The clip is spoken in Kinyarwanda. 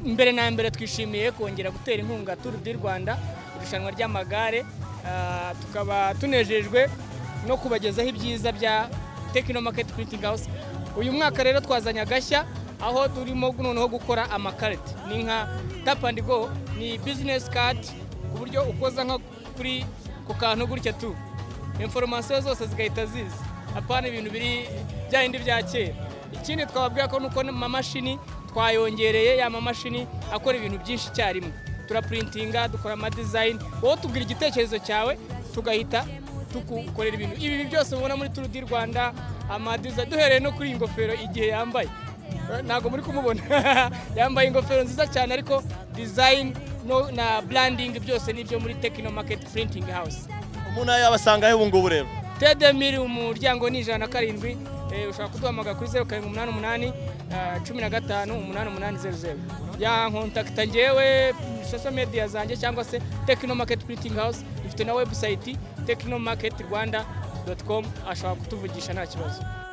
mbere na mbere twishimiye kongera gutera inkunga turu di rwanda irushanwa ry'amagare Ah, tukaba tunejejwe no kubagezaho ibyiza bya tekino maketi printing house uyu mwaka rero twazanye agashya aho turimo noneho gukora amakarita ni nka tap and go ni business card ku buryo ukoza nka kuri ku kantu gutya tu inforomasiyo zose zigahita ziza apana ibintu biri bya bindi bya kera ikindi twababwira ko nuko amamashini twayongereye ya mamashini akora ibintu byinshi icyarimwe turapurintinga dukora amadizayini wowe tubwira igitekerezo cyawe tugahita tugukorera ibintu ibi byose mubona muri turu di rwanda amadizayi duhereye no kuri iyi ngofero igihe yambaye Eh, ntabwo muri kumubona yambaye ingofero nziza cyane ariko dizayini na burandingi byose ni ibyo muri tekino maketi purintingi hawusi umuntu yabasangaho ubu ngubu rero tedemiri umuryango ni ijana na karindwi eh, ushobora kuduhamagara kuri zeru karindwi umunani umunani ah, cumi na gatanu umunani umunani zeru zeru yankontakita ngewe social media zanjye cyangwa se tekino maketi printing house dufite na webusayiti tekino maketi rwanda com ashobora kutuvugisha nta kibazo